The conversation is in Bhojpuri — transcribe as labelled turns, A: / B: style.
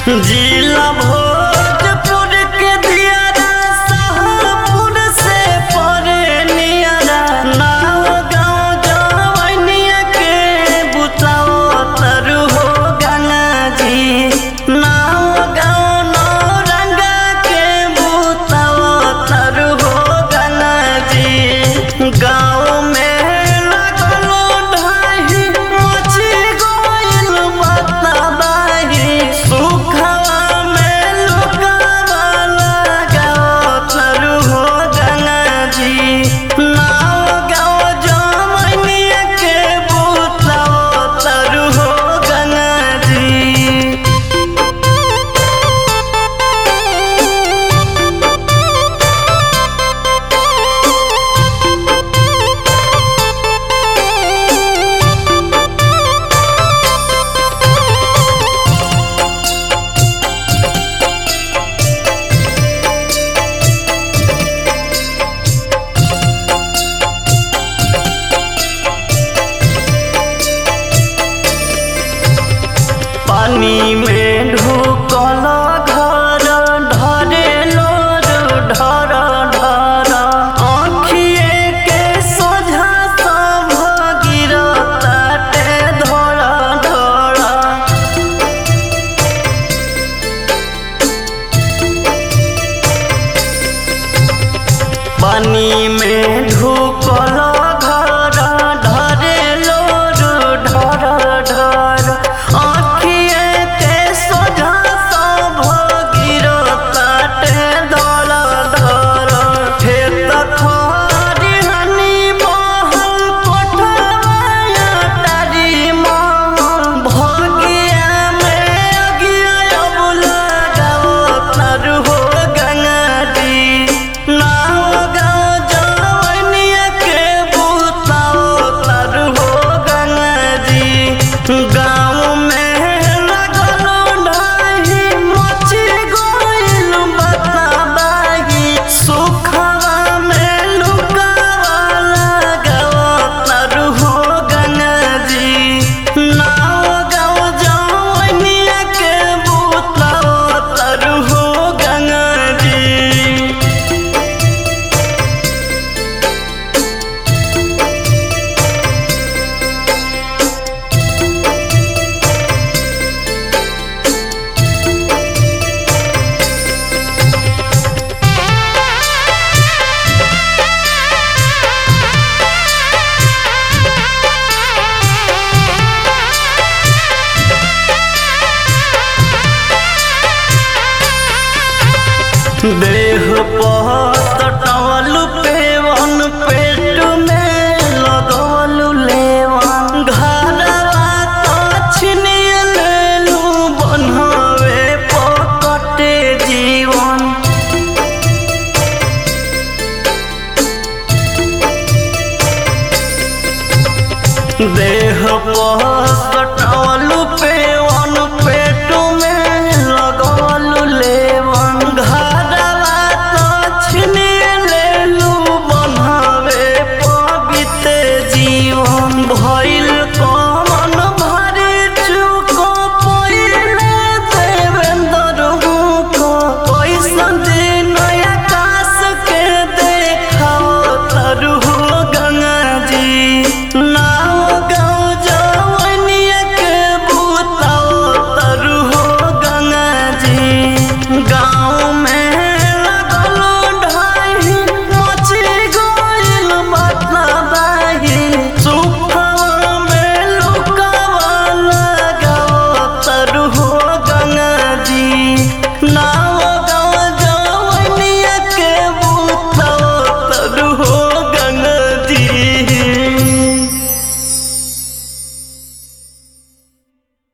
A: जिला भोजपुर के दियारा शाहपुर से परे नियारा नाव गाँव जवनिया के बुताओ तरु हो गंगा जी नाव गाँव नौरंगा के बुताओ तरु हो गंगा जी गाँव में लगलो ढाही मची गोइल बताबाही सुखवा में लुकावा लगाओ तरु हो गंगा जी नाव गाँव जमनिया के बुताओ तरु हो गंगा जी पानी में ढुकल घर ढरे लोर ढर ढर आँखिए के सोझा सब गिरताटे धर धर पानी में ढुकल घर ढरे लोर ढर ढर आँखिए के सोझा सब गिरताटे धर धर खेत खरिहनी बहल कोठवाया तारी महल भगिया में अगिया अब लगाओ तर हो गंगारी नाव गाँव जवनिया के बुताओ तर हो गंगारी गाँव में लगलो ढाही मची गोइल बताबाही सुखवा में लुकावा लगाओ तर हो गंगारी नाव गाँव जवनिया के बुताओ तर हो गंगारी दे